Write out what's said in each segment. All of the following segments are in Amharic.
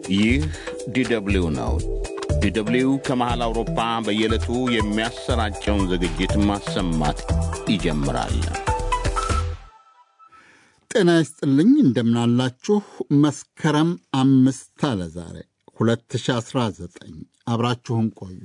ይህ ዲደብሊው ነው። ዲደብሊው ከመሃል አውሮፓ በየዕለቱ የሚያሰራጨውን ዝግጅት ማሰማት ይጀምራል። ጤና ይስጥልኝ፣ እንደምናላችሁ። መስከረም አምስት አለ ዛሬ 2019። አብራችሁን ቆዩ።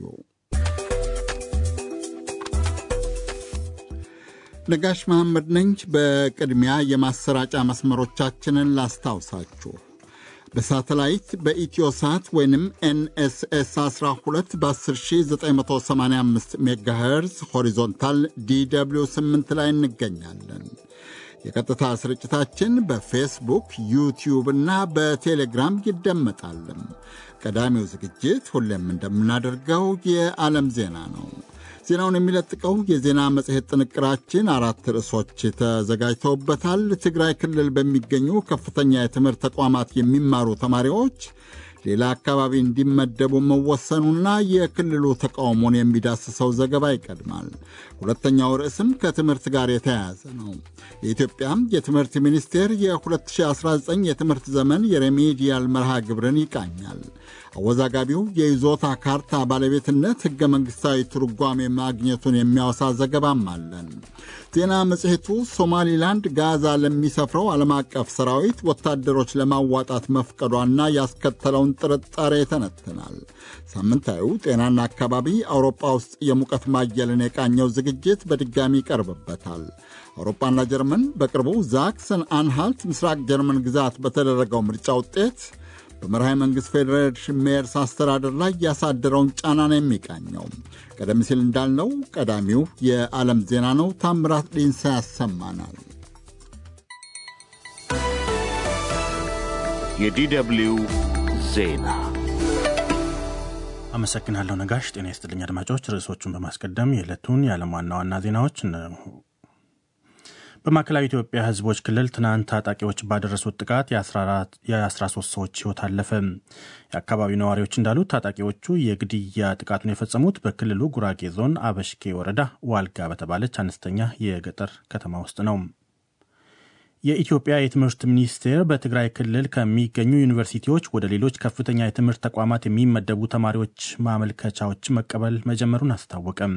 ነጋሽ መሐመድ ነኝ። በቅድሚያ የማሰራጫ መስመሮቻችንን ላስታውሳችሁ። በሳተላይት በኢትዮሳት ወይንም ኤንኤስኤስ 12 በ10985 ሜጋሄርዝ ሆሪዞንታል ዲw 8 ላይ እንገኛለን። የቀጥታ ስርጭታችን በፌስቡክ ዩቲዩብ እና በቴሌግራም ይደመጣል። ቀዳሚው ዝግጅት ሁሌም እንደምናደርገው የዓለም ዜና ነው። ዜናውን የሚለጥቀው የዜና መጽሔት ጥንቅራችን አራት ርዕሶች ተዘጋጅተውበታል። ትግራይ ክልል በሚገኙ ከፍተኛ የትምህርት ተቋማት የሚማሩ ተማሪዎች ሌላ አካባቢ እንዲመደቡ መወሰኑና የክልሉ ተቃውሞን የሚዳስሰው ዘገባ ይቀድማል። ሁለተኛው ርዕስም ከትምህርት ጋር የተያያዘ ነው። የኢትዮጵያ የትምህርት ሚኒስቴር የ2019 የትምህርት ዘመን የሬሜዲያል መርሃ ግብርን ይቃኛል። አወዛጋቢው የይዞታ ካርታ ባለቤትነት ሕገ መንግሥታዊ ትርጓሜ ማግኘቱን የሚያወሳ ዘገባም አለን። ዜና መጽሔቱ ሶማሊላንድ ጋዛ ለሚሰፍረው ዓለም አቀፍ ሰራዊት ወታደሮች ለማዋጣት መፍቀዷና ያስከተለውን ጥርጣሬ ይተነትናል። ሳምንታዊው ጤናና አካባቢ አውሮፓ ውስጥ የሙቀት ማየልን የቃኘው ዝግጅት በድጋሚ ይቀርብበታል። አውሮፓና ጀርመን በቅርቡ ዛክሰን አንሃልት ምስራቅ ጀርመን ግዛት በተደረገው ምርጫ ውጤት በመርሃዊ መንግሥት ፌዴሬሽን ሜየርስ አስተዳደር ላይ ያሳደረውን ጫና ነው የሚቃኘው። ቀደም ሲል እንዳልነው ቀዳሚው የዓለም ዜና ነው። ታምራት ዲንሳ ያሰማናል። የዲደብሊው ዜና አመሰግናለሁ ነጋሽ። ጤና ይስጥልኝ አድማጮች። ርዕሶቹን በማስቀደም የዕለቱን የዓለም ዋና ዋና ዜናዎች በማዕከላዊ ኢትዮጵያ ሕዝቦች ክልል ትናንት ታጣቂዎች ባደረሱት ጥቃት የ13 ሰዎች ሕይወት አለፈ። የአካባቢው ነዋሪዎች እንዳሉት ታጣቂዎቹ የግድያ ጥቃቱን የፈጸሙት በክልሉ ጉራጌ ዞን አበሽጌ ወረዳ ዋልጋ በተባለች አነስተኛ የገጠር ከተማ ውስጥ ነው። የኢትዮጵያ የትምህርት ሚኒስቴር በትግራይ ክልል ከሚገኙ ዩኒቨርሲቲዎች ወደ ሌሎች ከፍተኛ የትምህርት ተቋማት የሚመደቡ ተማሪዎች ማመልከቻዎች መቀበል መጀመሩን አስታወቀም።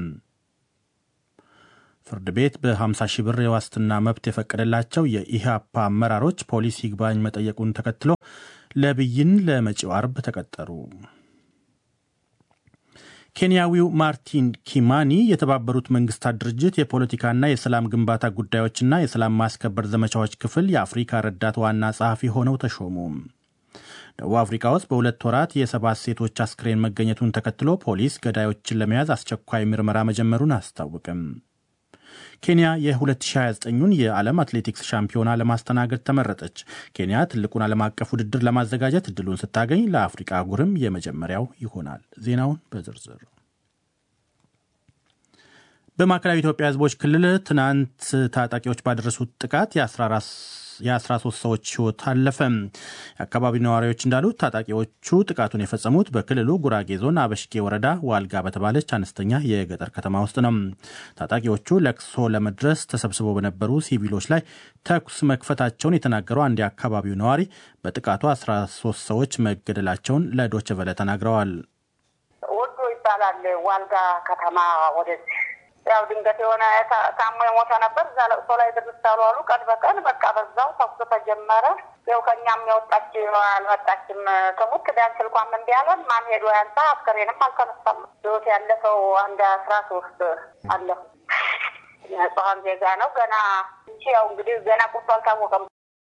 ፍርድ ቤት በ50 ሺህ ብር የዋስትና መብት የፈቀደላቸው የኢህአፓ አመራሮች ፖሊስ ይግባኝ መጠየቁን ተከትሎ ለብይን ለመጪው አርብ ተቀጠሩ። ኬንያዊው ማርቲን ኪማኒ የተባበሩት መንግስታት ድርጅት የፖለቲካና የሰላም ግንባታ ጉዳዮችና የሰላም ማስከበር ዘመቻዎች ክፍል የአፍሪካ ረዳት ዋና ጸሐፊ ሆነው ተሾሙ። ደቡብ አፍሪካ ውስጥ በሁለት ወራት የሰባት ሴቶች አስክሬን መገኘቱን ተከትሎ ፖሊስ ገዳዮችን ለመያዝ አስቸኳይ ምርመራ መጀመሩን አስታወቅም። ኬንያ የ2029ን የዓለም አትሌቲክስ ሻምፒዮና ለማስተናገድ ተመረጠች። ኬንያ ትልቁን ዓለም አቀፍ ውድድር ለማዘጋጀት እድሉን ስታገኝ ለአፍሪቃ አህጉርም የመጀመሪያው ይሆናል። ዜናውን በዝርዝር በማዕከላዊ ኢትዮጵያ ሕዝቦች ክልል ትናንት ታጣቂዎች ባደረሱት ጥቃት የ13 ሰዎች ሕይወት አለፈ። የአካባቢው ነዋሪዎች እንዳሉት ታጣቂዎቹ ጥቃቱን የፈጸሙት በክልሉ ጉራጌ ዞን አበሽጌ ወረዳ ዋልጋ በተባለች አነስተኛ የገጠር ከተማ ውስጥ ነው። ታጣቂዎቹ ለቅሶ ለመድረስ ተሰብስበው በነበሩ ሲቪሎች ላይ ተኩስ መክፈታቸውን የተናገረው አንድ የአካባቢው ነዋሪ በጥቃቱ 13 ሰዎች መገደላቸውን ለዶይቼ ቬለ ተናግረዋል። ወዶ ይባላል ዋልጋ ከተማ ወደዚህ ያው ድንገት የሆነ ታሞ የሞተ ነበር። እዛ ለቅሶ ላይ ድርስ አሉ አሉ። ቀን በቀን በቃ በዛው ተኩስ ተጀመረ። ያው ከእኛም የወጣች አልመጣችም። ትሙት ቢያንስ ስልኳም እምቢ አለን። ማን ሄዶ ያንሳ አስከሬንም አልተነሳም። ህይወት ያለፈው አንድ አስራ ሶስት አለፉ። ንጹሐን ዜጋ ነው። ገና ያው እንግዲህ ገና ቁርጡ አልታወቀም።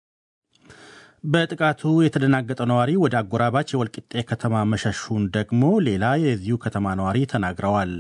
በጥቃቱ የተደናገጠው ነዋሪ ወደ አጎራባች የወልቂጤ ከተማ መሸሹን ደግሞ ሌላ የዚሁ ከተማ ነዋሪ ተናግረዋል።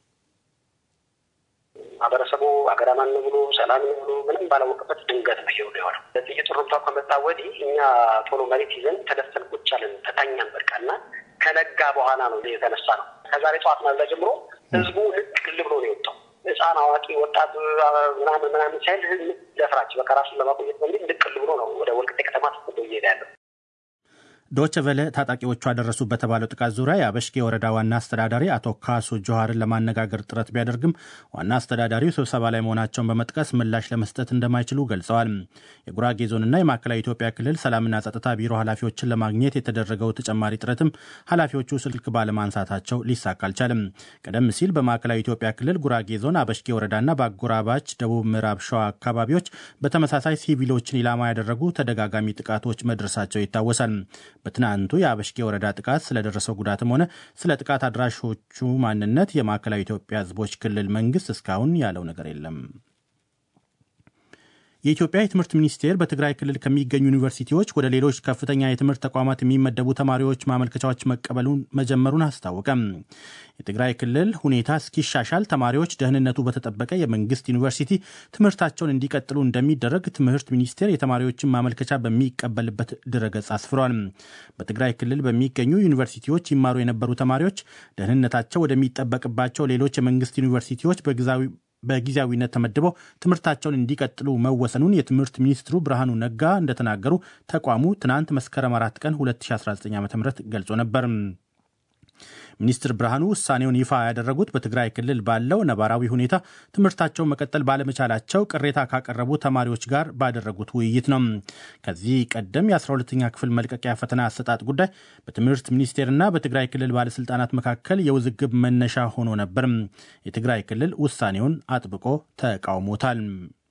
ማህበረሰቡ አገራማን ነው ብሎ ሰላም ነው ብሎ ምንም ባላወቅበት ድንገት ነው ይኸው የሆነው። ጥይት ሩምታው ከመጣ ወዲህ እኛ ቶሎ መሬት ይዘን ተደፍተን ቁጭ አለን፣ ተታኛን በቃ እና ከነጋ በኋላ ነው የተነሳ ነው። ከዛሬ ጠዋት ማለዳ ጀምሮ ህዝቡ ንቅል ብሎ ነው የወጣው። ህፃን፣ አዋቂ፣ ወጣት ምናምን ምናምን ሳይል ህዝብ ደፍራች በቃ ራሱን ለማቆየት በሚል ንቅል ብሎ ነው ወደ ወልቂጤ ከተማ ተፈዶ እየሄደ ያለው። ዶች ቨለ ታጣቂዎቹ አደረሱ በተባለው ጥቃት ዙሪያ የአበሽጌ ወረዳ ዋና አስተዳዳሪ አቶ ካሱ ጆሃርን ለማነጋገር ጥረት ቢያደርግም ዋና አስተዳዳሪው ስብሰባ ላይ መሆናቸውን በመጥቀስ ምላሽ ለመስጠት እንደማይችሉ ገልጸዋል። የጉራጌ ዞንና የማዕከላዊ ኢትዮጵያ ክልል ሰላምና ጸጥታ ቢሮ ኃላፊዎችን ለማግኘት የተደረገው ተጨማሪ ጥረትም ኃላፊዎቹ ስልክ ባለማንሳታቸው ሊሳካ አልቻለም። ቀደም ሲል በማዕከላዊ ኢትዮጵያ ክልል ጉራጌ ዞን አበሽጌ ወረዳና በአጎራባች ደቡብ ምዕራብ ሸዋ አካባቢዎች በተመሳሳይ ሲቪሎችን ኢላማ ያደረጉ ተደጋጋሚ ጥቃቶች መድረሳቸው ይታወሳል። በትናንቱ የአበሽጌ ወረዳ ጥቃት ስለደረሰው ጉዳትም ሆነ ስለ ጥቃት አድራሾቹ ማንነት የማዕከላዊ ኢትዮጵያ ሕዝቦች ክልል መንግስት እስካሁን ያለው ነገር የለም። የኢትዮጵያ የትምህርት ሚኒስቴር በትግራይ ክልል ከሚገኙ ዩኒቨርሲቲዎች ወደ ሌሎች ከፍተኛ የትምህርት ተቋማት የሚመደቡ ተማሪዎች ማመልከቻዎች መቀበሉን መጀመሩን አስታወቀም። የትግራይ ክልል ሁኔታ እስኪሻሻል ተማሪዎች ደህንነቱ በተጠበቀ የመንግስት ዩኒቨርሲቲ ትምህርታቸውን እንዲቀጥሉ እንደሚደረግ ትምህርት ሚኒስቴር የተማሪዎችን ማመልከቻ በሚቀበልበት ድረገጽ አስፍሯል። በትግራይ ክልል በሚገኙ ዩኒቨርሲቲዎች ይማሩ የነበሩ ተማሪዎች ደህንነታቸው ወደሚጠበቅባቸው ሌሎች የመንግስት ዩኒቨርሲቲዎች በጊዜያዊ በጊዜያዊነት ተመድበው ትምህርታቸውን እንዲቀጥሉ መወሰኑን የትምህርት ሚኒስትሩ ብርሃኑ ነጋ እንደተናገሩ ተቋሙ ትናንት መስከረም አራት ቀን 2019 ዓ ም ገልጾ ነበር። ሚኒስትር ብርሃኑ ውሳኔውን ይፋ ያደረጉት በትግራይ ክልል ባለው ነባራዊ ሁኔታ ትምህርታቸውን መቀጠል ባለመቻላቸው ቅሬታ ካቀረቡ ተማሪዎች ጋር ባደረጉት ውይይት ነው። ከዚህ ቀደም የ12ኛ ክፍል መልቀቂያ ፈተና አሰጣጥ ጉዳይ በትምህርት ሚኒስቴርና በትግራይ ክልል ባለስልጣናት መካከል የውዝግብ መነሻ ሆኖ ነበር። የትግራይ ክልል ውሳኔውን አጥብቆ ተቃውሞታል።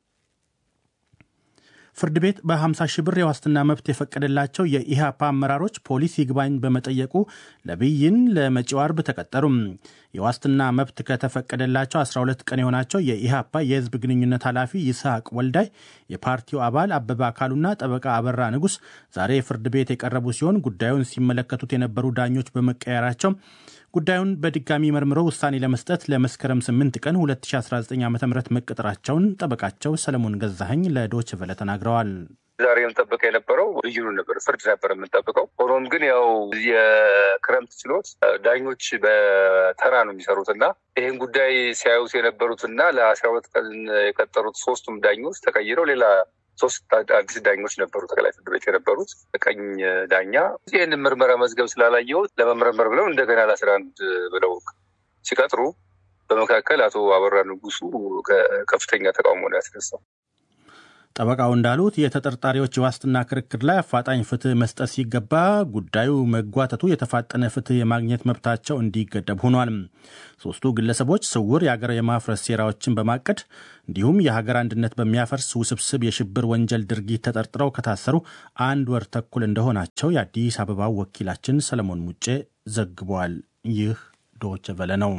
ፍርድ ቤት በ50 ሺህ ብር የዋስትና መብት የፈቀደላቸው የኢህአፓ አመራሮች ፖሊስ ይግባኝ በመጠየቁ ለብይን ለመጪው አርብ ተቀጠሩም። የዋስትና መብት ከተፈቀደላቸው 12 ቀን የሆናቸው የኢህአፓ የህዝብ ግንኙነት ኃላፊ ይስሐቅ ወልዳይ፣ የፓርቲው አባል አበበ አካሉና ጠበቃ አበራ ንጉስ ዛሬ ፍርድ ቤት የቀረቡ ሲሆን ጉዳዩን ሲመለከቱት የነበሩ ዳኞች በመቀየራቸው ጉዳዩን በድጋሚ መርምረው ውሳኔ ለመስጠት ለመስከረም 8 ቀን 2019 ዓ ም መቀጠራቸውን ጠበቃቸው ሰለሞን ገዛኸኝ ለዶች ቨለ ተናግረዋል። ዛሬ የምንጠብቀው የነበረው ብይኑ ነበር፣ ፍርድ ነበር የምንጠብቀው። ሆኖም ግን ያው የክረምት ችሎት ዳኞች በተራ ነው የሚሰሩት እና ይህን ጉዳይ ሲያዩት የነበሩትና ለአስራ ሁለት ቀን የቀጠሩት ሶስቱም ዳኞች ተቀይረው ሌላ ሶስት አዲስ ዳኞች ነበሩ ጠቅላይ ፍርድ ቤት የነበሩት ቀኝ ዳኛ ይህን ምርመራ መዝገብ ስላላየሁት ለመመርመር ብለው እንደገና ለአስራ አንድ ብለው ሲቀጥሩ በመካከል አቶ አበራ ንጉሱ ከፍተኛ ተቃውሞ ነው ያስነሳው። ጠበቃው እንዳሉት የተጠርጣሪዎች የዋስትና ክርክር ላይ አፋጣኝ ፍትህ መስጠት ሲገባ ጉዳዩ መጓተቱ የተፋጠነ ፍትህ የማግኘት መብታቸው እንዲገደብ ሆኗል። ሶስቱ ግለሰቦች ስውር የአገር የማፍረስ ሴራዎችን በማቀድ እንዲሁም የሀገር አንድነት በሚያፈርስ ውስብስብ የሽብር ወንጀል ድርጊት ተጠርጥረው ከታሰሩ አንድ ወር ተኩል እንደሆናቸው የአዲስ አበባው ወኪላችን ሰለሞን ሙጬ ዘግቧል። ይህ ዶች ቨለ ነው።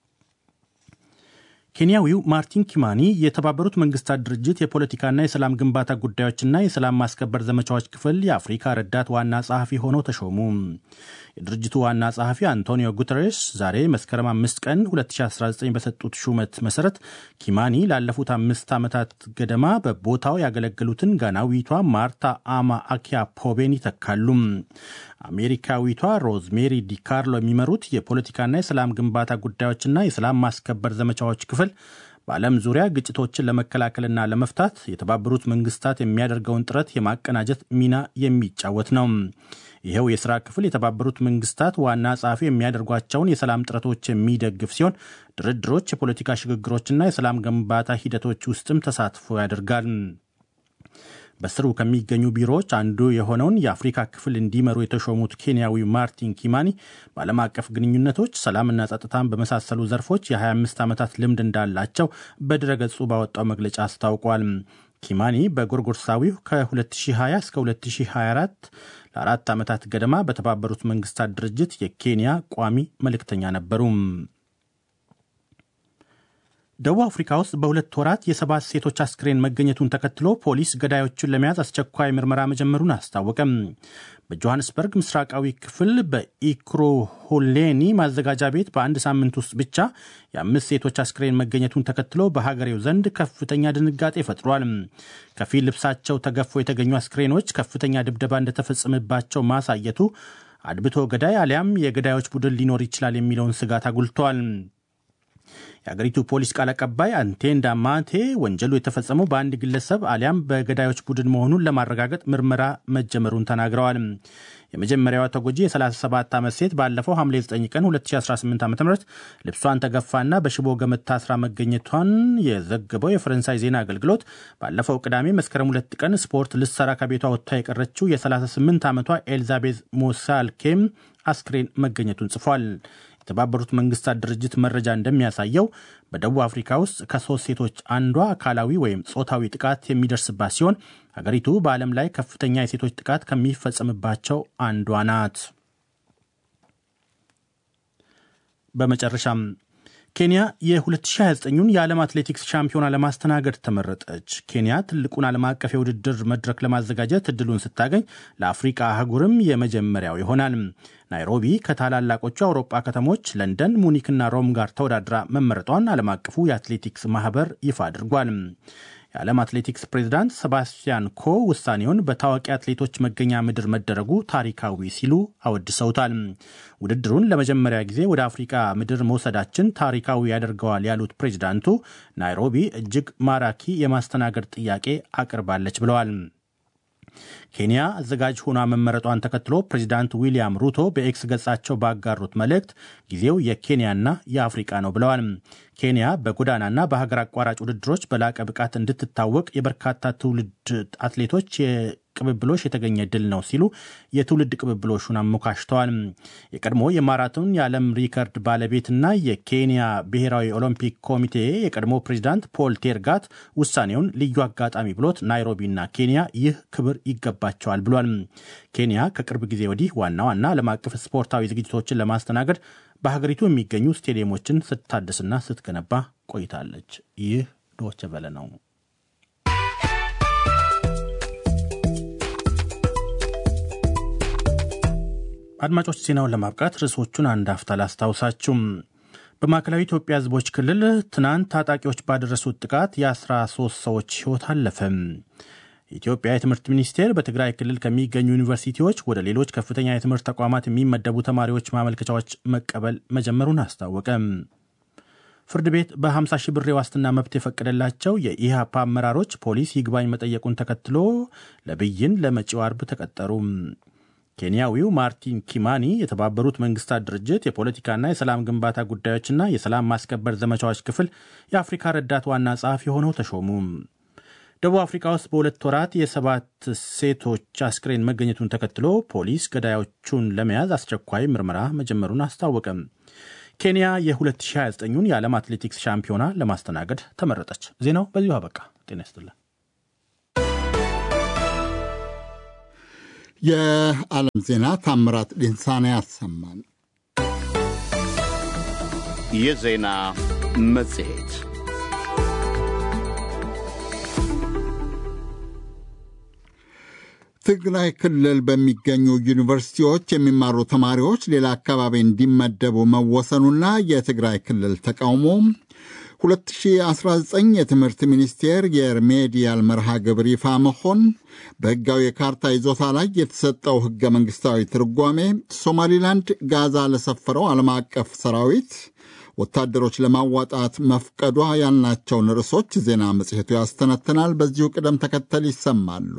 ኬንያዊው ማርቲን ኪማኒ የተባበሩት መንግስታት ድርጅት የፖለቲካና የሰላም ግንባታ ጉዳዮችና የሰላም ማስከበር ዘመቻዎች ክፍል የአፍሪካ ረዳት ዋና ጸሐፊ ሆነው ተሾሙ። የድርጅቱ ዋና ጸሐፊ አንቶኒዮ ጉተሬስ ዛሬ መስከረም አምስት ቀን 2019 በሰጡት ሹመት መሰረት ኪማኒ ላለፉት አምስት ዓመታት ገደማ በቦታው ያገለገሉትን ጋናዊቷ ማርታ አማ አኪያ ፖቤን ይተካሉ። አሜሪካዊቷ ሮዝሜሪ ዲካርሎ የሚመሩት የፖለቲካና የሰላም ግንባታ ጉዳዮችና የሰላም ማስከበር ዘመቻዎች ክፍል በዓለም ዙሪያ ግጭቶችን ለመከላከልና ለመፍታት የተባበሩት መንግስታት የሚያደርገውን ጥረት የማቀናጀት ሚና የሚጫወት ነው። ይኸው የሥራ ክፍል የተባበሩት መንግስታት ዋና ጸሐፊ የሚያደርጓቸውን የሰላም ጥረቶች የሚደግፍ ሲሆን ድርድሮች፣ የፖለቲካ ሽግግሮችና የሰላም ግንባታ ሂደቶች ውስጥም ተሳትፎ ያደርጋል። በስሩ ከሚገኙ ቢሮዎች አንዱ የሆነውን የአፍሪካ ክፍል እንዲመሩ የተሾሙት ኬንያዊ ማርቲን ኪማኒ በዓለም አቀፍ ግንኙነቶች፣ ሰላምና ጸጥታን በመሳሰሉ ዘርፎች የ25 ዓመታት ልምድ እንዳላቸው በድረገጹ ባወጣው መግለጫ አስታውቋል። ኪማኒ በጎርጎርሳዊው ከ2020 እስከ 2024 ለአራት ዓመታት ገደማ በተባበሩት መንግስታት ድርጅት የኬንያ ቋሚ መልእክተኛ ነበሩ። ደቡብ አፍሪካ ውስጥ በሁለት ወራት የሰባት ሴቶች አስክሬን መገኘቱን ተከትሎ ፖሊስ ገዳዮቹን ለመያዝ አስቸኳይ ምርመራ መጀመሩን አስታወቀም። በጆሃንስበርግ ምስራቃዊ ክፍል በኢክሮሆሌኒ ማዘጋጃ ቤት በአንድ ሳምንት ውስጥ ብቻ የአምስት ሴቶች አስክሬን መገኘቱን ተከትሎ በሀገሬው ዘንድ ከፍተኛ ድንጋጤ ፈጥሯል። ከፊል ልብሳቸው ተገፎ የተገኙ አስክሬኖች ከፍተኛ ድብደባ እንደተፈጸመባቸው ማሳየቱ አድብቶ ገዳይ አሊያም የገዳዮች ቡድን ሊኖር ይችላል የሚለውን ስጋት አጉልተዋል። የአገሪቱ ፖሊስ ቃል አቀባይ አንቴንዳ ማቴ ወንጀሉ የተፈጸመው በአንድ ግለሰብ አሊያም በገዳዮች ቡድን መሆኑን ለማረጋገጥ ምርመራ መጀመሩን ተናግረዋል። የመጀመሪያዋ ተጎጂ የ37 ዓመት ሴት ባለፈው ሐምሌ 9 ቀን 2018 ዓ ም ልብሷን ተገፋና በሽቦ ገመድ ታስራ መገኘቷን የዘገበው የፈረንሳይ ዜና አገልግሎት ባለፈው ቅዳሜ መስከረም ሁለት ቀን ስፖርት ልትሰራ ከቤቷ ወጥታ የቀረችው የ38 ዓመቷ ኤልዛቤዝ ሞሳልኬም አስክሬን መገኘቱን ጽፏል። የተባበሩት መንግስታት ድርጅት መረጃ እንደሚያሳየው በደቡብ አፍሪካ ውስጥ ከሶስት ሴቶች አንዷ አካላዊ ወይም ጾታዊ ጥቃት የሚደርስባት ሲሆን ሀገሪቱ በዓለም ላይ ከፍተኛ የሴቶች ጥቃት ከሚፈጸምባቸው አንዷ ናት። በመጨረሻም ኬንያ የ2029ን የዓለም አትሌቲክስ ሻምፒዮና ለማስተናገድ ተመረጠች። ኬንያ ትልቁን ዓለም አቀፍ የውድድር መድረክ ለማዘጋጀት እድሉን ስታገኝ ለአፍሪቃ አህጉርም የመጀመሪያው ይሆናል። ናይሮቢ ከታላላቆቹ የአውሮጳ ከተሞች ለንደን፣ ሙኒክና ሮም ጋር ተወዳድራ መመረጧን ዓለም አቀፉ የአትሌቲክስ ማህበር ይፋ አድርጓል። የዓለም አትሌቲክስ ፕሬዚዳንት ሰባስቲያን ኮ ውሳኔውን በታዋቂ አትሌቶች መገኛ ምድር መደረጉ ታሪካዊ ሲሉ አወድሰውታል። ውድድሩን ለመጀመሪያ ጊዜ ወደ አፍሪካ ምድር መውሰዳችን ታሪካዊ ያደርገዋል ያሉት ፕሬዚዳንቱ ናይሮቢ እጅግ ማራኪ የማስተናገድ ጥያቄ አቅርባለች ብለዋል። ኬንያ አዘጋጅ ሆኗ መመረጧን ተከትሎ ፕሬዚዳንት ዊልያም ሩቶ በኤክስ ገጻቸው ባጋሩት መልእክት ጊዜው የኬንያና የአፍሪቃ ነው ብለዋል። ኬንያ በጎዳናና በሀገር አቋራጭ ውድድሮች በላቀ ብቃት እንድትታወቅ የበርካታ ትውልድ አትሌቶች ቅብብሎሽ የተገኘ ድል ነው ሲሉ የትውልድ ቅብብሎሹን አሞካሽተዋል። የቀድሞ የማራቶን የዓለም ሪከርድ ባለቤትና የኬንያ ብሔራዊ ኦሎምፒክ ኮሚቴ የቀድሞ ፕሬዚዳንት ፖል ቴርጋት ውሳኔውን ልዩ አጋጣሚ ብሎት ናይሮቢና ኬንያ ይህ ክብር ይገባቸዋል ብሏል። ኬንያ ከቅርብ ጊዜ ወዲህ ዋና ዋና ዓለም አቀፍ ስፖርታዊ ዝግጅቶችን ለማስተናገድ በሀገሪቱ የሚገኙ ስቴዲየሞችን ስታድስና ስትገነባ ቆይታለች። ይህ ዶቼ ቬለ ነው። አድማጮች ዜናውን ለማብቃት ርዕሶቹን አንድ አፍታ ላስታውሳችሁም። በማዕከላዊ ኢትዮጵያ ሕዝቦች ክልል ትናንት ታጣቂዎች ባደረሱት ጥቃት የ13 ሰዎች ሕይወት አለፈ። የኢትዮጵያ የትምህርት ሚኒስቴር በትግራይ ክልል ከሚገኙ ዩኒቨርሲቲዎች ወደ ሌሎች ከፍተኛ የትምህርት ተቋማት የሚመደቡ ተማሪዎች ማመልከቻዎች መቀበል መጀመሩን አስታወቀ። ፍርድ ቤት በ50 ሺህ ብር የዋስትና መብት የፈቀደላቸው የኢህአፓ አመራሮች ፖሊስ ይግባኝ መጠየቁን ተከትሎ ለብይን ለመጪው አርብ ተቀጠሩ። ኬንያዊው ማርቲን ኪማኒ የተባበሩት መንግስታት ድርጅት የፖለቲካና የሰላም ግንባታ ጉዳዮችና የሰላም ማስከበር ዘመቻዎች ክፍል የአፍሪካ ረዳት ዋና ጸሐፊ ሆነው ተሾሙ። ደቡብ አፍሪካ ውስጥ በሁለት ወራት የሰባት ሴቶች አስክሬን መገኘቱን ተከትሎ ፖሊስ ገዳዮቹን ለመያዝ አስቸኳይ ምርመራ መጀመሩን አስታወቀም። ኬንያ የ2029ን የዓለም አትሌቲክስ ሻምፒዮና ለማስተናገድ ተመረጠች። ዜናው በዚሁ አበቃ። ጤና ይስጥልን። የዓለም ዜና ታምራት ዲንሳና ያሰማን። የዜና መጽሔት ትግራይ ክልል በሚገኙ ዩኒቨርሲቲዎች የሚማሩ ተማሪዎች ሌላ አካባቢ እንዲመደቡ መወሰኑና የትግራይ ክልል ተቃውሞ 2019 የትምህርት ሚኒስቴር የሪሜዲያል መርሃ ግብር ይፋ መሆን፣ በሕጋዊ የካርታ ይዞታ ላይ የተሰጠው ሕገ መንግሥታዊ ትርጓሜ፣ ሶማሊላንድ ጋዛ ለሰፈረው ዓለም አቀፍ ሰራዊት ወታደሮች ለማዋጣት መፍቀዷ ያልናቸውን ርዕሶች ዜና መጽሔቱ ያስተነትናል። በዚሁ ቅደም ተከተል ይሰማሉ።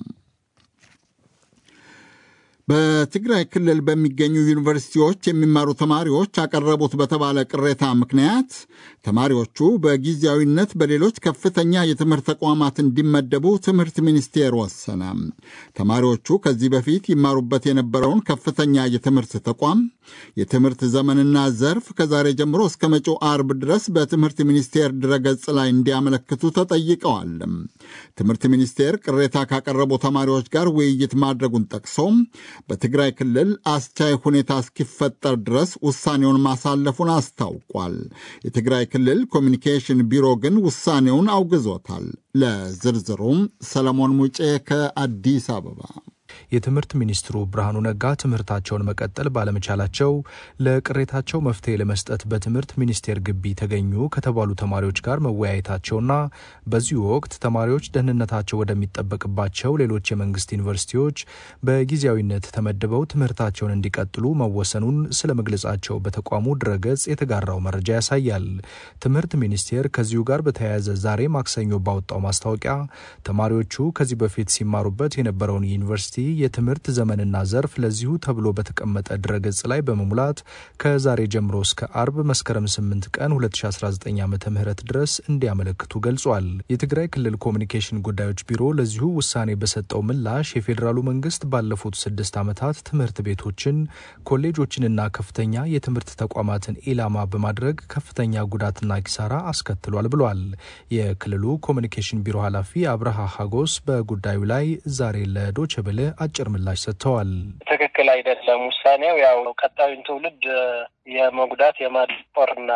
በትግራይ ክልል በሚገኙ ዩኒቨርሲቲዎች የሚማሩ ተማሪዎች አቀረቡት በተባለ ቅሬታ ምክንያት ተማሪዎቹ በጊዜያዊነት በሌሎች ከፍተኛ የትምህርት ተቋማት እንዲመደቡ ትምህርት ሚኒስቴር ወሰነ። ተማሪዎቹ ከዚህ በፊት ይማሩበት የነበረውን ከፍተኛ የትምህርት ተቋም የትምህርት ዘመንና ዘርፍ ከዛሬ ጀምሮ እስከ መጪው አርብ ድረስ በትምህርት ሚኒስቴር ድረገጽ ላይ እንዲያመለክቱ ተጠይቀዋል። ትምህርት ሚኒስቴር ቅሬታ ካቀረቡ ተማሪዎች ጋር ውይይት ማድረጉን ጠቅሶ በትግራይ ክልል አስቻይ ሁኔታ እስኪፈጠር ድረስ ውሳኔውን ማሳለፉን አስታውቋል። የትግራይ ክልል ኮሚኒኬሽን ቢሮ ግን ውሳኔውን አውግዞታል። ለዝርዝሩም ሰለሞን ሙጬ ከአዲስ አበባ የትምህርት ሚኒስትሩ ብርሃኑ ነጋ ትምህርታቸውን መቀጠል ባለመቻላቸው ለቅሬታቸው መፍትሄ ለመስጠት በትምህርት ሚኒስቴር ግቢ ተገኙ ከተባሉ ተማሪዎች ጋር መወያየታቸውና በዚሁ ወቅት ተማሪዎች ደህንነታቸው ወደሚጠበቅባቸው ሌሎች የመንግስት ዩኒቨርሲቲዎች በጊዜያዊነት ተመድበው ትምህርታቸውን እንዲቀጥሉ መወሰኑን ስለ መግለጻቸው በተቋሙ ድረገጽ የተጋራው መረጃ ያሳያል። ትምህርት ሚኒስቴር ከዚሁ ጋር በተያያዘ ዛሬ ማክሰኞ ባወጣው ማስታወቂያ ተማሪዎቹ ከዚህ በፊት ሲማሩበት የነበረውን ዩኒቨርሲቲ የትምህርት ዘመንና ዘርፍ ለዚሁ ተብሎ በተቀመጠ ድረገጽ ላይ በመሙላት ከዛሬ ጀምሮ እስከ አርብ መስከረም 8 ቀን 2019 ዓ ም ድረስ እንዲያመለክቱ ገልጿል። የትግራይ ክልል ኮሚኒኬሽን ጉዳዮች ቢሮ ለዚሁ ውሳኔ በሰጠው ምላሽ የፌዴራሉ መንግስት ባለፉት ስድስት ዓመታት ትምህርት ቤቶችን፣ ኮሌጆችንና ከፍተኛ የትምህርት ተቋማትን ኢላማ በማድረግ ከፍተኛ ጉዳትና ኪሳራ አስከትሏል ብሏል። የክልሉ ኮሚኒኬሽን ቢሮ ኃላፊ አብርሃ ሀጎስ በጉዳዩ ላይ ዛሬ ለዶቼ ቬለ አጭር ምላሽ ሰጥተዋል። ትክክል አይደለም። ውሳኔው ያው ቀጣዩን ትውልድ የመጉዳት የማድቆርና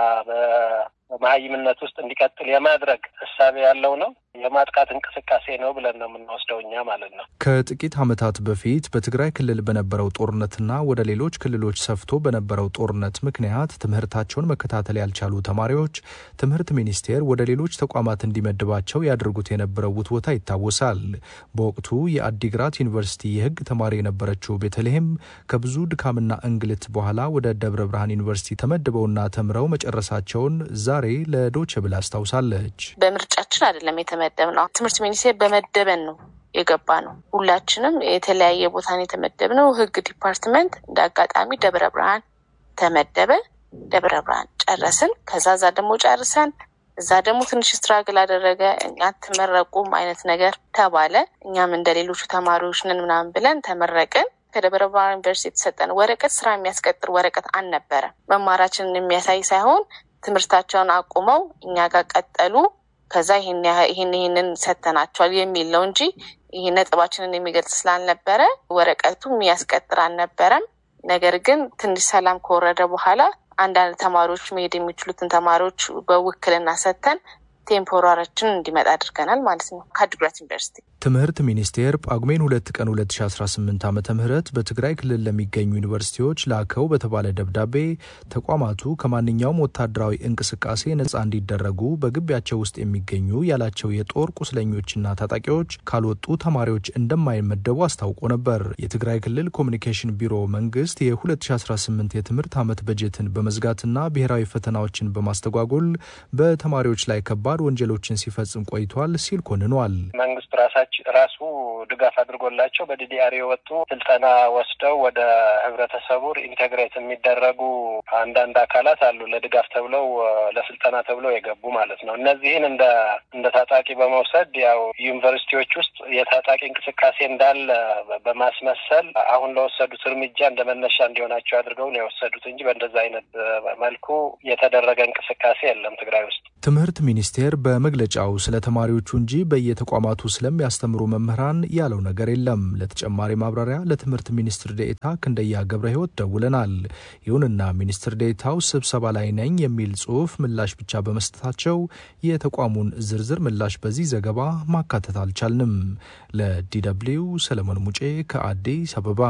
በመሀይምነት ውስጥ እንዲቀጥል የማድረግ እሳቤ ያለው ነው። የማጥቃት እንቅስቃሴ ነው ብለን ነው የምንወስደው እኛ ማለት ነው። ከጥቂት ዓመታት በፊት በትግራይ ክልል በነበረው ጦርነትና ወደ ሌሎች ክልሎች ሰፍቶ በነበረው ጦርነት ምክንያት ትምህርታቸውን መከታተል ያልቻሉ ተማሪዎች ትምህርት ሚኒስቴር ወደ ሌሎች ተቋማት እንዲመድባቸው ያደርጉት የነበረው ውትወታ ይታወሳል። በወቅቱ የአዲግራት ዩኒቨርሲቲ የሕግ ተማሪ የነበረችው ቤተልሔም ከብዙ ድካምና እንግልት በኋላ ወደ ደብረ ብርሃን ዩኒቨርሲቲ ተመድበውና ተምረው መጨረሳቸውን ዛሬ ለዶቼ ብል አስታውሳለች። በምርጫችን አይደለም የተመደብ ነው። ትምህርት ሚኒስቴር በመደበን ነው የገባ ነው። ሁላችንም የተለያየ ቦታን የተመደብ ነው። ህግ ዲፓርትመንት እንደ አጋጣሚ ደብረ ብርሃን ተመደበ። ደብረ ብርሃን ጨረስን። ከዛ ዛ ደግሞ ጨርሰን እዛ ደግሞ ትንሽ ስትራግል አደረገ። እኛ ትመረቁም አይነት ነገር ተባለ። እኛም እንደ ሌሎቹ ተማሪዎች ነን ምናምን ብለን ተመረቅን። ከደብረ ብርሃን ዩኒቨርሲቲ የተሰጠን ወረቀት ስራ የሚያስቀጥር ወረቀት አልነበረም። መማራችንን የሚያሳይ ሳይሆን ትምህርታቸውን አቁመው እኛ ጋር ቀጠሉ። ከዛ ይህን ይህንን ሰተናቸዋል የሚል ነው እንጂ ይህ ነጥባችንን የሚገልጽ ስላልነበረ ወረቀቱ የሚያስቀጥር አልነበረም። ነገር ግን ትንሽ ሰላም ከወረደ በኋላ አንዳንድ ተማሪዎች መሄድ የሚችሉትን ተማሪዎች በውክልና ሰተን ቴምፖራሪችን እንዲመጣ አድርገናል ማለት ነው። ከአዲግራት ዩኒቨርሲቲ ትምህርት ሚኒስቴር ጳጉሜን ሁለት ቀን 2018 ዓ ም በትግራይ ክልል ለሚገኙ ዩኒቨርሲቲዎች ላከው በተባለ ደብዳቤ ተቋማቱ ከማንኛውም ወታደራዊ እንቅስቃሴ ነጻ እንዲደረጉ በግቢያቸው ውስጥ የሚገኙ ያላቸው የጦር ቁስለኞችና ታጣቂዎች ካልወጡ ተማሪዎች እንደማይመደቡ አስታውቆ ነበር። የትግራይ ክልል ኮሚኒኬሽን ቢሮ መንግስት የ2018 የትምህርት ዓመት በጀትን በመዝጋትና ብሔራዊ ፈተናዎችን በማስተጓጎል በተማሪዎች ላይ ከባድ ወንጀሎችን ሲፈጽም ቆይቷል ሲል ኮንኗል። መንግስት ራሳቸው ራሱ ድጋፍ አድርጎላቸው በዲዲአር የወጡ ስልጠና ወስደው ወደ ህብረተሰቡ ኢንቴግሬት የሚደረጉ አንዳንድ አካላት አሉ። ለድጋፍ ተብለው ለስልጠና ተብለው የገቡ ማለት ነው። እነዚህን እንደ እንደ ታጣቂ በመውሰድ ያው ዩኒቨርሲቲዎች ውስጥ የታጣቂ እንቅስቃሴ እንዳለ በማስመሰል አሁን ለወሰዱት እርምጃ እንደ መነሻ እንዲሆናቸው አድርገው ነው የወሰዱት እንጂ በእንደዛ አይነት መልኩ የተደረገ እንቅስቃሴ የለም ትግራይ ውስጥ። ትምህርት ሚኒስቴር በመግለጫው ስለ ተማሪዎቹ እንጂ በየተቋማቱ ስለሚያስተምሩ መምህራን ያለው ነገር የለም። ለተጨማሪ ማብራሪያ ለትምህርት ሚኒስትር ዴኤታ ክንደያ ገብረ ሕይወት ደውለናል። ይሁንና ሚኒስትር ዴኤታው ስብሰባ ላይ ነኝ የሚል ጽሑፍ ምላሽ ብቻ በመስጠታቸው የተቋሙን ዝርዝር ምላሽ በዚህ ዘገባ ማካተት አልቻልንም። ለዲደብሊው ሰለሞን ሙጬ ከአዲስ አበባ።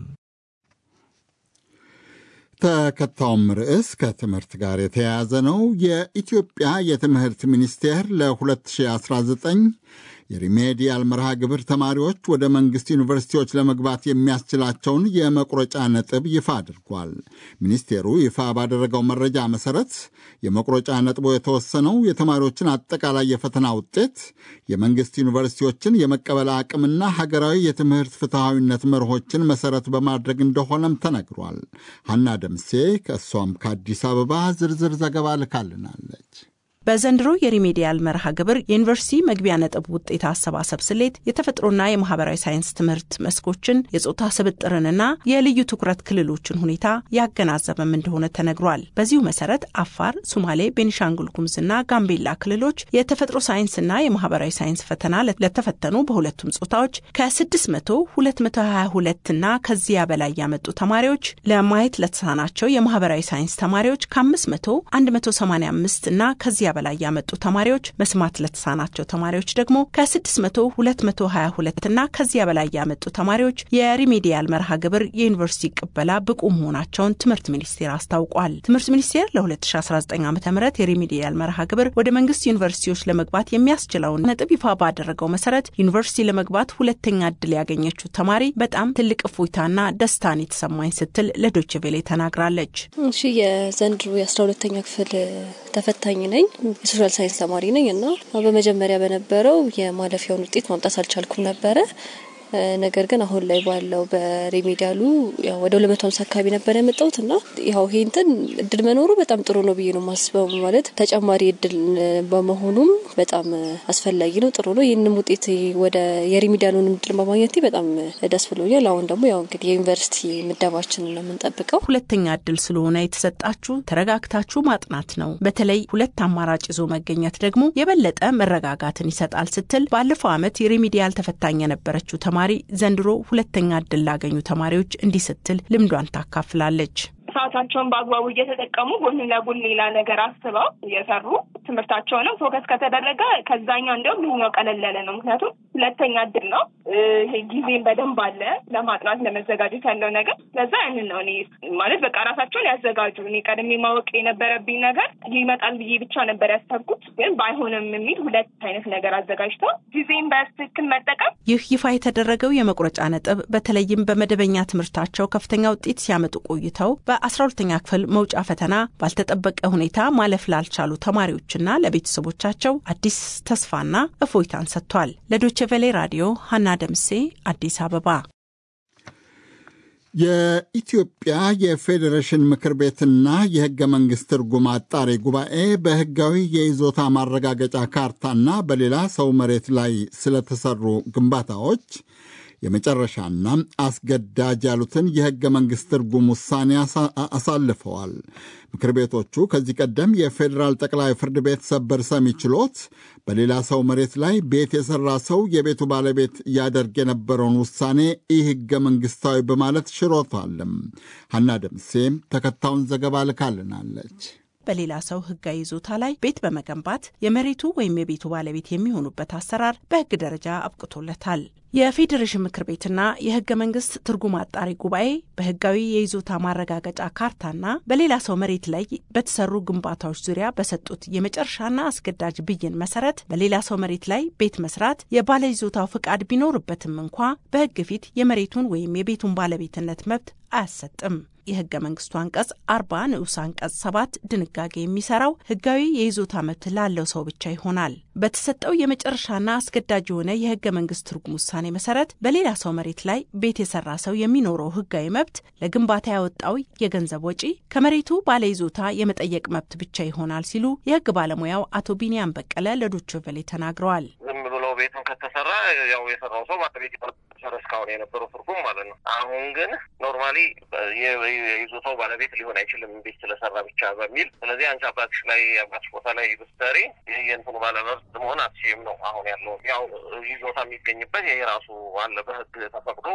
ተከታዩም ርዕስ ከትምህርት ጋር የተያያዘ ነው። የኢትዮጵያ የትምህርት ሚኒስቴር ለ2019 የሪሜዲያል መርሃ ግብር ተማሪዎች ወደ መንግሥት ዩኒቨርሲቲዎች ለመግባት የሚያስችላቸውን የመቁረጫ ነጥብ ይፋ አድርጓል። ሚኒስቴሩ ይፋ ባደረገው መረጃ መሠረት የመቁረጫ ነጥቡ የተወሰነው የተማሪዎችን አጠቃላይ የፈተና ውጤት፣ የመንግሥት ዩኒቨርሲቲዎችን የመቀበል አቅምና ሀገራዊ የትምህርት ፍትሐዊነት መርሆችን መሠረት በማድረግ እንደሆነም ተነግሯል። ሀና ደምሴ ከእሷም ከአዲስ አበባ ዝርዝር ዘገባ ልካልናለች። በዘንድሮ የሪሜዲያል መርሃ ግብር የዩኒቨርሲቲ መግቢያ ነጥብ ውጤት አሰባሰብ ስሌት የተፈጥሮና የማህበራዊ ሳይንስ ትምህርት መስኮችን የጾታ ስብጥርንና የልዩ ትኩረት ክልሎችን ሁኔታ ያገናዘበም እንደሆነ ተነግሯል። በዚሁ መሰረት አፋር፣ ሱማሌ፣ ቤኒሻንጉል ጉሙዝና ጋምቤላ ክልሎች የተፈጥሮ ሳይንስና የማህበራዊ ሳይንስ ፈተና ለተፈተኑ በሁለቱም ጾታዎች ከ600 222 እና ከዚያ በላይ ያመጡ ተማሪዎች ለማየት ለተሳናቸው የማህበራዊ ሳይንስ ተማሪዎች ከ500 185 እና ከዚያ በላይ ያመጡ ተማሪዎች፣ መስማት ለተሳናቸው ተማሪዎች ደግሞ ከ600 222 እና ከዚያ በላይ ያመጡ ተማሪዎች የሪሜዲያል መርሃ ግብር የዩኒቨርሲቲ ቅበላ ብቁ መሆናቸውን ትምህርት ሚኒስቴር አስታውቋል። ትምህርት ሚኒስቴር ለ2019 ዓ ም የሪሜዲያል መርሃ ግብር ወደ መንግስት ዩኒቨርሲቲዎች ለመግባት የሚያስችለውን ነጥብ ይፋ ባደረገው መሰረት ዩኒቨርሲቲ ለመግባት ሁለተኛ እድል ያገኘችው ተማሪ በጣም ትልቅ እፎይታና ደስታን የተሰማኝ ስትል ለዶይቼ ቬለ ተናግራለች። እሺ የዘንድሮ የአስራ ሁለተኛ ክፍል ተፈታኝ ነኝ። የሶሻል ሳይንስ ተማሪ ነኝ እና በመጀመሪያ በነበረው የማለፊያውን ውጤት ማምጣት አልቻልኩም ነበረ። ነገር ግን አሁን ላይ ባለው በሬሜዲያሉ ወደ ሁለት መቶ ሀምሳ አካባቢ ነበር ያመጣሁት እና ያው ይሄ እንትን እድል መኖሩ በጣም ጥሩ ነው ብዬ ነው ማስበው። ማለት ተጨማሪ እድል በመሆኑም በጣም አስፈላጊ ነው፣ ጥሩ ነው። ይህንም ውጤት ወደ የሬሜዲያሉን እድል በማግኘቴ በጣም ደስ ብሎኛል። አሁን ደግሞ ያው እንግዲህ የዩኒቨርሲቲ ምደባችንን ነው የምንጠብቀው። ሁለተኛ እድል ስለሆነ የተሰጣችሁ ተረጋግታችሁ ማጥናት ነው። በተለይ ሁለት አማራጭ ይዞ መገኘት ደግሞ የበለጠ መረጋጋትን ይሰጣል ስትል ባለፈው ዓመት የሬሜዲያል ተፈታኝ የነበረችው ተማሪ ዘንድሮ ሁለተኛ እድል ላገኙ ተማሪዎች እንዲህ ስትል ልምዷን ታካፍላለች። ሰዓታቸውን በአግባቡ እየተጠቀሙ ጎን ለጎን ሌላ ነገር አስበው እየሰሩ ትምህርታቸውንም ፎከስ ከተደረገ ከዛኛው እንዲያውም ይሄኛው ቀለል ያለ ነው። ምክንያቱም ሁለተኛ እድል ነው። ይሄ ጊዜም በደንብ አለ ለማጥናት ለመዘጋጀት ያለው ነገር። ለዛ ያንን ነው እኔ ማለት በቃ ራሳቸውን ያዘጋጁ። እኔ ቀድሜ ማወቅ የነበረብኝ ነገር ይመጣል ብዬ ብቻ ነበር ያሰብኩት፣ ግን ባይሆንም የሚል ሁለት አይነት ነገር አዘጋጅተው ጊዜም በትክክል መጠቀም። ይህ ይፋ የተደረገው የመቁረጫ ነጥብ በተለይም በመደበኛ ትምህርታቸው ከፍተኛ ውጤት ሲያመጡ ቆይተው በአስራ ሁለተኛ ክፍል መውጫ ፈተና ባልተጠበቀ ሁኔታ ማለፍ ላልቻሉ ተማሪዎችና ለቤተሰቦቻቸው አዲስ ተስፋና እፎይታን ሰጥቷል። ለዶቼ ቬሌ ራዲዮ ሀና ደምሴ አዲስ አበባ። የኢትዮጵያ የፌዴሬሽን ምክር ቤትና የሕገ መንግሥት ትርጉም አጣሪ ጉባኤ በሕጋዊ የይዞታ ማረጋገጫ ካርታና በሌላ ሰው መሬት ላይ ስለተሰሩ ግንባታዎች የመጨረሻና አስገዳጅ ያሉትን የሕገ መንግሥት ትርጉም ውሳኔ አሳልፈዋል። ምክር ቤቶቹ ከዚህ ቀደም የፌዴራል ጠቅላይ ፍርድ ቤት ሰበር ሰሚ ችሎት በሌላ ሰው መሬት ላይ ቤት የሠራ ሰው የቤቱ ባለቤት ያደርግ የነበረውን ውሳኔ ኢ ሕገ መንግሥታዊ በማለት ሽሮታልም። ሐና ደምሴ ተከታዩን ዘገባ ልካልናለች። በሌላ ሰው ህጋዊ ይዞታ ላይ ቤት በመገንባት የመሬቱ ወይም የቤቱ ባለቤት የሚሆኑበት አሰራር በህግ ደረጃ አብቅቶለታል። የፌዴሬሽን ምክር ቤትና የህገ መንግስት ትርጉም አጣሪ ጉባኤ በህጋዊ የይዞታ ማረጋገጫ ካርታና በሌላ ሰው መሬት ላይ በተሰሩ ግንባታዎች ዙሪያ በሰጡት የመጨረሻና አስገዳጅ ብይን መሰረት በሌላ ሰው መሬት ላይ ቤት መስራት የባለይዞታው ፍቃድ ቢኖርበትም እንኳ በህግ ፊት የመሬቱን ወይም የቤቱን ባለቤትነት መብት አያሰጥም። የህገ መንግስቱ አንቀጽ አርባ ንዑስ አንቀጽ ሰባት ድንጋጌ የሚሰራው ህጋዊ የይዞታ መብት ላለው ሰው ብቻ ይሆናል። በተሰጠው የመጨረሻና አስገዳጅ የሆነ የህገ መንግስት ትርጉም ውሳኔ መሰረት በሌላ ሰው መሬት ላይ ቤት የሰራ ሰው የሚኖረው ህጋዊ መብት ለግንባታ ያወጣው የገንዘብ ወጪ ከመሬቱ ባለይዞታ የመጠየቅ መብት ብቻ ይሆናል ሲሉ የህግ ባለሙያው አቶ ቢኒያም በቀለ ለዶይቼ ቬለ ተናግረዋል። ዝም ብሎ ቤቱን ከተሰራ ያው የሰራው ሰው ባለቤት እስካሁን የነበረው ትርጉም ማለት ነው። አሁን ግን ኖርማሊ የይዞታው ባለቤት ሊሆን አይችልም ቤት ስለሰራ ብቻ በሚል ስለዚህ አንቺ አባትሽ ላይ አባትሽ ቦታ ላይ ብትሰሪ የእንትኑ ባለመብት መሆን አትችይም ነው አሁን ያለው። ያው ይዞታ የሚገኝበት ይሄ ራሱ አለ በህግ ተፈቅዶ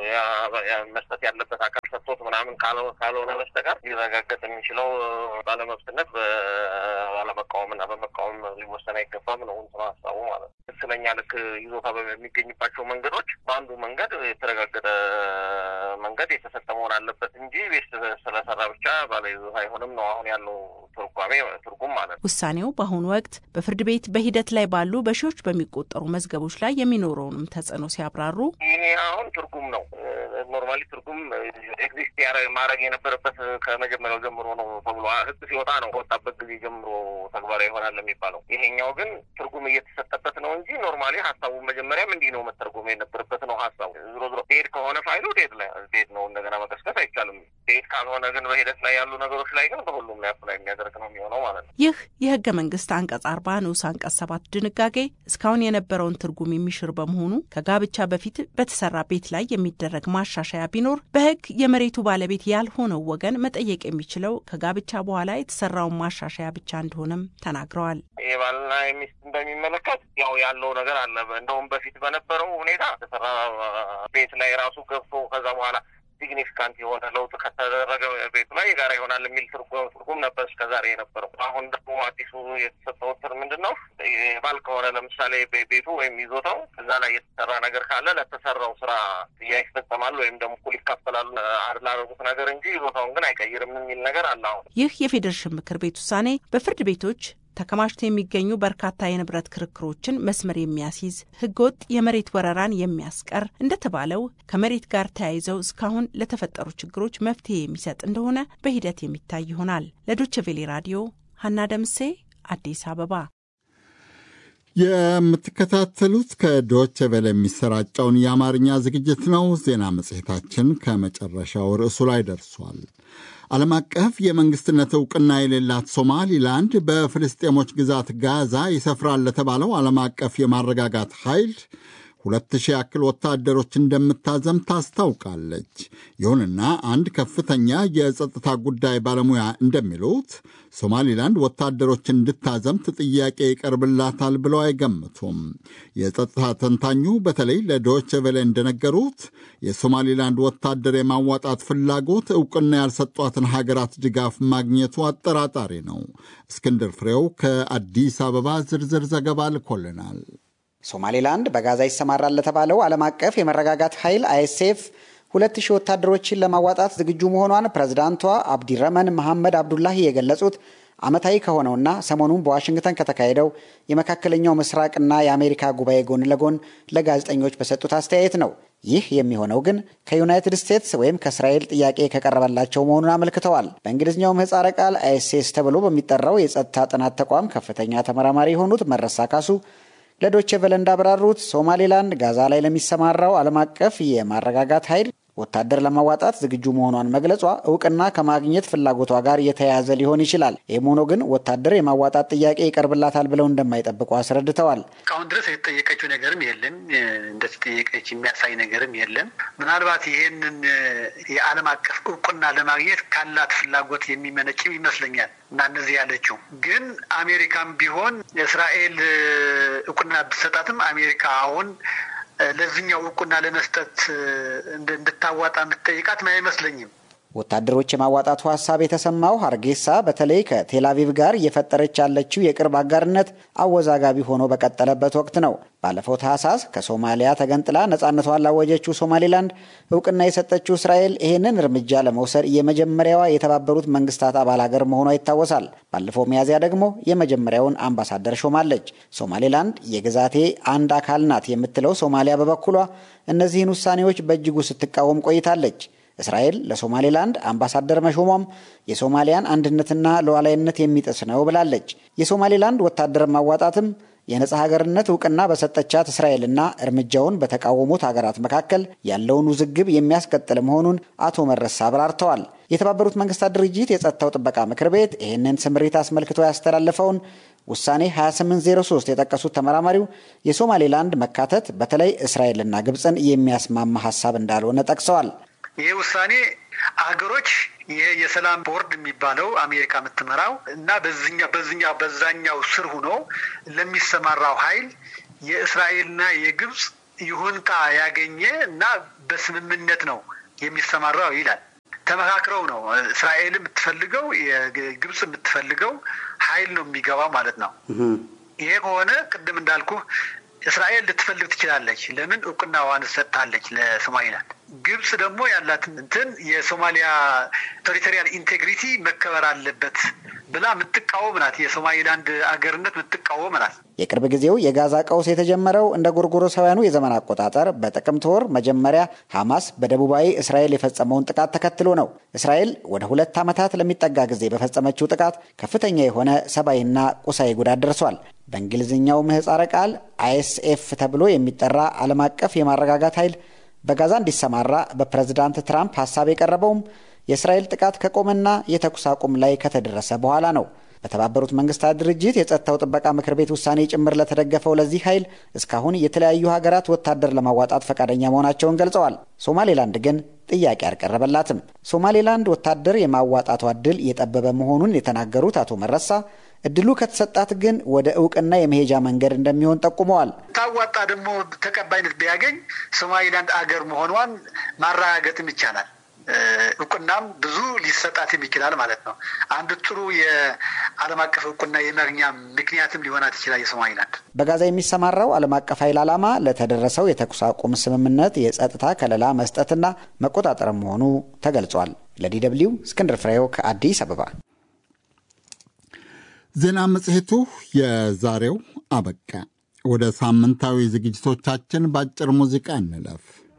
መስጠት ያለበት አካል ሰጥቶት ምናምን ካልሆነ በስተቀር ሊረጋገጥ የሚችለው ባለመብትነት ባለመቃወም እና በመቃወም ሊወሰን አይገባም ነው እንትኑ ሀሳቡ ማለት ነው። ትክክለኛ ልክ ይዞታ በሚገኝባቸው መንገዶች በአንዱ መንገድ የተረጋገጠ መንገድ የተሰጠ መሆን አለበት እንጂ ቤት ስለሰራ ብቻ ባለይዞታ አይሆንም ነው አሁን ያለው ትርጓሜ ትርጉም ማለት ነው። ውሳኔው በአሁኑ ወቅት በፍርድ ቤት በሂደት ላይ ባሉ በሺዎች በሚቆጠሩ መዝገቦች ላይ የሚኖረውንም ተጽዕኖ ሲያብራሩ ይሄ አሁን ትርጉም ነው። ኖርማሊ ትርጉም ኤግዚስት ማድረግ የነበረበት ከመጀመሪያው ጀምሮ ነው ተብሎ ህግ ሲወጣ ነው ከወጣበት ጊዜ ጀምሮ ተግባራዊ ይሆናል የሚባለው። ይሄኛው ግን ትርጉም እየተሰጠበት ነው እንጂ ኖርማሊ ሀሳቡ መጀመሪያም እንዲህ ነው መተርጎም የነበረበት ነው ሀሳቡ። ዝሮ ዝሮ ዴድ ከሆነ ፋይሉ ዴድ ላይ ዴድ ነው እንደገና መቀስቀስ አይቻልም። ዴድ ካልሆነ ግን በሂደት ላይ ያሉ ነገሮች ላይ ግን በሁሉም ላይ አፕላይ የሚያደርግ ነው የሚሆነው ማለት ነው። ይህ የህገ መንግስት አንቀጽ አርባ ንዑስ አንቀጽ ሰባት ድንጋጌ እስካሁን የነበረውን ትርጉም የሚሽር በመሆኑ ከጋብቻ በፊት በተሰራ ቤት ላይ የሚደረግ ማሻሻያ ቢኖር በህግ የመሬቱ ባለቤት ያልሆነው ወገን መጠየቅ የሚችለው ከጋብቻ በኋላ የተሰራውን ማሻሻያ ብቻ እንደሆነም ተናግረዋል። የባልና የሚስትን በሚመለከት ያው ያለው ነገር አለ። እንደውም በፊት በነበረው ሁኔታ የተሰራ ቤት ላይ ራሱ ገብቶ ከዛ በኋላ ሲግኒፊካንት የሆነ ለውጥ ከተደረገ ቤቱ ላይ የጋራ ይሆናል የሚል ትርጉም ነበር እስከዛሬ የነበረው። አሁን ደግሞ አዲሱ የተሰጠው ትር ምንድን ነው? ባል ከሆነ ለምሳሌ ቤቱ ወይም ይዞታው እዛ ላይ የተሰራ ነገር ካለ ለተሰራው ስራ ጥያ ይፈጸማል ወይም ደግሞ እኩል ይካፈላሉ ላደረጉት ነገር እንጂ ይዞታውን ግን አይቀይርም የሚል ነገር አለ። አሁን ይህ የፌዴሬሽን ምክር ቤት ውሳኔ በፍርድ ቤቶች ተከማችተው የሚገኙ በርካታ የንብረት ክርክሮችን መስመር የሚያስይዝ ህገወጥ የመሬት ወረራን የሚያስቀር እንደተባለው ከመሬት ጋር ተያይዘው እስካሁን ለተፈጠሩ ችግሮች መፍትሄ የሚሰጥ እንደሆነ በሂደት የሚታይ ይሆናል። ለዶቼ ቬሌ ራዲዮ ሀና ደምሴ አዲስ አበባ። የምትከታተሉት ከዶቼ ቬለ የሚሰራጨውን የአማርኛ ዝግጅት ነው። ዜና መጽሔታችን ከመጨረሻው ርዕሱ ላይ ደርሷል። ዓለም አቀፍ የመንግሥትነት ዕውቅና የሌላት ሶማሊላንድ በፍልስጤሞች ግዛት ጋዛ ይሰፍራል ለተባለው ዓለም አቀፍ የማረጋጋት ኃይል ሁለት ሺህ ያክል ወታደሮች እንደምታዘም ታስታውቃለች። ይሁንና አንድ ከፍተኛ የጸጥታ ጉዳይ ባለሙያ እንደሚሉት ሶማሊላንድ ወታደሮችን እንድታዘምት ጥያቄ ይቀርብላታል ብለው አይገምቱም። የጸጥታ ተንታኙ በተለይ ለዶይቼ ቬለ እንደነገሩት የሶማሊላንድ ወታደር የማዋጣት ፍላጎት ዕውቅና ያልሰጧትን ሀገራት ድጋፍ ማግኘቱ አጠራጣሪ ነው። እስክንድር ፍሬው ከአዲስ አበባ ዝርዝር ዘገባ ልኮልናል። ሶማሌላንድ በጋዛ ይሰማራል ለተባለው ዓለም አቀፍ የመረጋጋት ኃይል አይኤስኤፍ ሁለት ሺህ ወታደሮችን ለማዋጣት ዝግጁ መሆኗን ፕሬዝዳንቷ አብዲረመን መሐመድ አብዱላሂ የገለጹት ዓመታዊ ከሆነውና ሰሞኑን በዋሽንግተን ከተካሄደው የመካከለኛው ምስራቅና የአሜሪካ ጉባኤ ጎን ለጎን ለጋዜጠኞች በሰጡት አስተያየት ነው። ይህ የሚሆነው ግን ከዩናይትድ ስቴትስ ወይም ከእስራኤል ጥያቄ ከቀረበላቸው መሆኑን አመልክተዋል። በእንግሊዝኛው ምህጻረ ቃል አይኤስኤስ ተብሎ በሚጠራው የጸጥታ ጥናት ተቋም ከፍተኛ ተመራማሪ የሆኑት መረሳ ካሱ ለዶቼ ቨለ እንዳብራሩት ሶማሌላንድ ጋዛ ላይ ለሚሰማራው ዓለም አቀፍ የማረጋጋት ኃይል ወታደር ለማዋጣት ዝግጁ መሆኗን መግለጿ እውቅና ከማግኘት ፍላጎቷ ጋር የተያያዘ ሊሆን ይችላል። ይህም ሆኖ ግን ወታደር የማዋጣት ጥያቄ ይቀርብላታል ብለው እንደማይጠብቁ አስረድተዋል። እስካሁን ድረስ የተጠየቀችው ነገርም የለም፣ እንደተጠየቀች የሚያሳይ ነገርም የለም። ምናልባት ይሄንን የዓለም አቀፍ እውቅና ለማግኘት ካላት ፍላጎት የሚመነጭም ይመስለኛል እና እነዚህ ያለችው ግን አሜሪካም ቢሆን እስራኤል እውቅና ብትሰጣትም አሜሪካ አሁን ለዚህኛው እውቅና ለመስጠት እንድታዋጣ የምትጠይቃት አይመስለኝም። ወታደሮች የማዋጣቱ ሀሳብ የተሰማው ሀርጌሳ በተለይ ከቴላቪቭ ጋር እየፈጠረች ያለችው የቅርብ አጋርነት አወዛጋቢ ሆኖ በቀጠለበት ወቅት ነው። ባለፈው ታህሳስ ከሶማሊያ ተገንጥላ ነጻነቷን ላወጀችው ሶማሌላንድ እውቅና የሰጠችው እስራኤል ይህንን እርምጃ ለመውሰድ የመጀመሪያዋ የተባበሩት መንግስታት አባል ሀገር መሆኗ ይታወሳል። ባለፈው ሚያዝያ ደግሞ የመጀመሪያውን አምባሳደር ሾማለች። ሶማሌላንድ የግዛቴ አንድ አካል ናት የምትለው ሶማሊያ በበኩሏ እነዚህን ውሳኔዎች በእጅጉ ስትቃወም ቆይታለች። እስራኤል ለሶማሌላንድ አምባሳደር መሾሟም የሶማሊያን አንድነትና ሉዓላዊነት የሚጥስ ነው ብላለች። የሶማሌላንድ ወታደር ማዋጣትም የነጻ ሀገርነት እውቅና በሰጠቻት እስራኤልና እርምጃውን በተቃወሙት ሀገራት መካከል ያለውን ውዝግብ የሚያስቀጥል መሆኑን አቶ መረሳ አብራርተዋል። የተባበሩት መንግስታት ድርጅት የጸጥታው ጥበቃ ምክር ቤት ይህንን ስምሪት አስመልክቶ ያስተላለፈውን ውሳኔ 2803 የጠቀሱት ተመራማሪው የሶማሌላንድ መካተት በተለይ እስራኤልና ግብፅን የሚያስማማ ሀሳብ እንዳልሆነ ጠቅሰዋል። ይህ ውሳኔ አገሮች ይሄ የሰላም ቦርድ የሚባለው አሜሪካ የምትመራው እና በዚኛ በዚኛ በዛኛው ስር ሆኖ ለሚሰማራው ኃይል የእስራኤልና የግብፅ ይሁንታ ያገኘ እና በስምምነት ነው የሚሰማራው ይላል። ተመካክረው ነው እስራኤል የምትፈልገው የግብፅ የምትፈልገው ኃይል ነው የሚገባው ማለት ነው። ይሄ ከሆነ ቅድም እንዳልኩ እስራኤል ልትፈልግ ትችላለች። ለምን እውቅናዋን ሰጥታለች ለሶማሊላንድ። ግብጽ ደግሞ ያላት እንትን የሶማሊያ ቴሪቶሪያል ኢንቴግሪቲ መከበር አለበት ብላ የምትቃወም ናት። የሶማሊላንድ አገርነት የምትቃወም ናት። የቅርብ ጊዜው የጋዛ ቀውስ የተጀመረው እንደ ጎርጎሮሳውያኑ የዘመን አቆጣጠር በጥቅምት ወር መጀመሪያ ሐማስ በደቡባዊ እስራኤል የፈጸመውን ጥቃት ተከትሎ ነው። እስራኤል ወደ ሁለት ዓመታት ለሚጠጋ ጊዜ በፈጸመችው ጥቃት ከፍተኛ የሆነ ሰብአዊና ቁሳዊ ጉዳት ደርሷል። በእንግሊዝኛው ምህፃረ ቃል አይኤስኤፍ ተብሎ የሚጠራ ዓለም አቀፍ የማረጋጋት ኃይል በጋዛ እንዲሰማራ በፕሬዝዳንት ትራምፕ ሀሳብ የቀረበውም የእስራኤል ጥቃት ከቆመና የተኩስ አቁም ላይ ከተደረሰ በኋላ ነው። በተባበሩት መንግስታት ድርጅት የጸጥታው ጥበቃ ምክር ቤት ውሳኔ ጭምር ለተደገፈው ለዚህ ኃይል እስካሁን የተለያዩ ሀገራት ወታደር ለማዋጣት ፈቃደኛ መሆናቸውን ገልጸዋል። ሶማሌላንድ ግን ጥያቄ አልቀረበላትም። ሶማሌላንድ ወታደር የማዋጣቷ እድል የጠበበ መሆኑን የተናገሩት አቶ መረሳ እድሉ ከተሰጣት ግን ወደ እውቅና የመሄጃ መንገድ እንደሚሆን ጠቁመዋል። ታዋጣ ደግሞ ተቀባይነት ቢያገኝ ሶማሊላንድ አገር መሆኗን ማረጋገጥም ይቻላል። እውቅናም ብዙ ሊሰጣትም ይችላል ማለት ነው። አንድ ጥሩ የዓለም አቀፍ እውቅና የማግኛ ምክንያትም ሊሆናት ይችላል የሶማሊላንድ። በጋዛ የሚሰማራው ዓለም አቀፍ ኃይል ዓላማ ለተደረሰው የተኩስ አቁም ስምምነት የጸጥታ ከለላ መስጠትና መቆጣጠር መሆኑ ተገልጿል። ለዲ ደብልዩ እስክንድር ፍሬው ከአዲስ አበባ። ዜና መጽሔቱ የዛሬው አበቃ። ወደ ሳምንታዊ ዝግጅቶቻችን በአጭር ሙዚቃ እንለፍ።